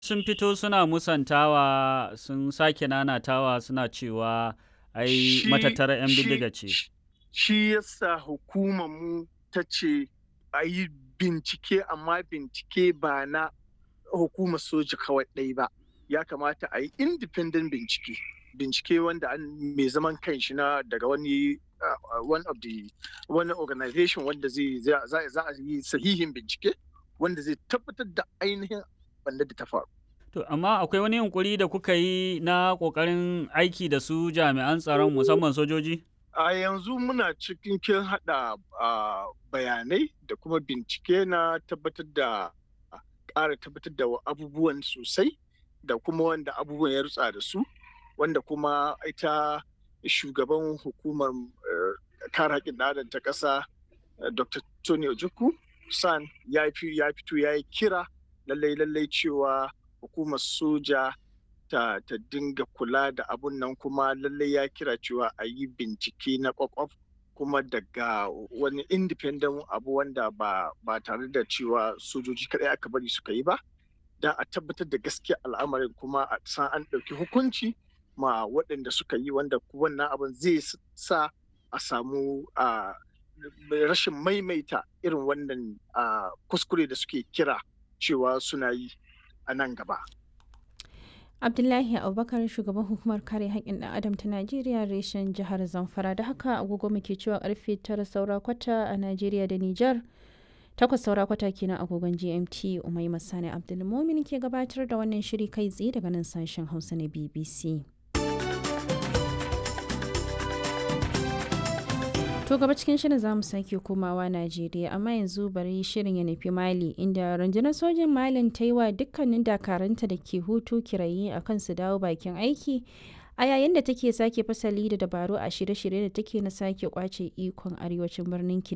sun fito suna musantawa sun sake nanatawa suna cewa ai matattara 'yan bindiga ce. Shi yasa hukumar mu ta ce a yi bincike amma bincike ba na hukumar soja kawai ɗai ba. Ya kamata a yi independent bincike. Bincike wanda an mai zaman kanshi na daga wani uh, one of the wani organization wanda zai za a yi sahihin bincike wanda zai tabbatar da ainihin wanda da ta faru. To, amma akwai wani yunkuri da kuka yi na ƙoƙarin aiki da su jami'an tsaron musamman sojoji? A yanzu muna cikin kin haɗa bayanai da kuma bincike na tabbatar da ƙara tabbatar da abubuwan sosai da kuma wanda abubuwan ya rutsa da su wanda kuma ita shugaban hukumar kare haƙƙin ɗan ta ƙasa Dr. Tony Ojukwu San ya fito ya yi kira lallai lallai cewa hukumar soja ta, ta dinga kula da abun nan kuma lallai ya kira cewa a yi bincike na kwakwaf kuma daga wani independent abu wanda ba, ba tare da cewa sojoji kaɗai aka bari suka yi ba don a tabbatar da gaskiya al'amarin kuma a san an ɗauki hukunci ma waɗanda suka yi wanda wannan abin zai sa a samu a rashin maimaita irin wannan kuskure da suke kira cewa suna yi a nan gaba. Abdullahi Abubakar shugaban hukumar kare haƙƙin ɗan adam ta Najeriya reshen jihar Zamfara da haka agogo muke cewa karfe tara saura kwata a Najeriya da Nijar. Takwas saura kwata kenan agogon GMT Umai Masani Abdulmumin ke gabatar da wannan shiri kai tsaye daga nan sashen Hausa na BBC. To gaba cikin shirin za mu sake komawa Najeriya amma yanzu bari shirin ya nufi Mali inda rundunar sojin Malin ta yi wa dukkanin dakaranta da ke hutu kirayi a kan su dawo bakin aiki a yayin da take sake fasali da dabaru a shirye-shirye da take na sake kwace ikon arewacin birnin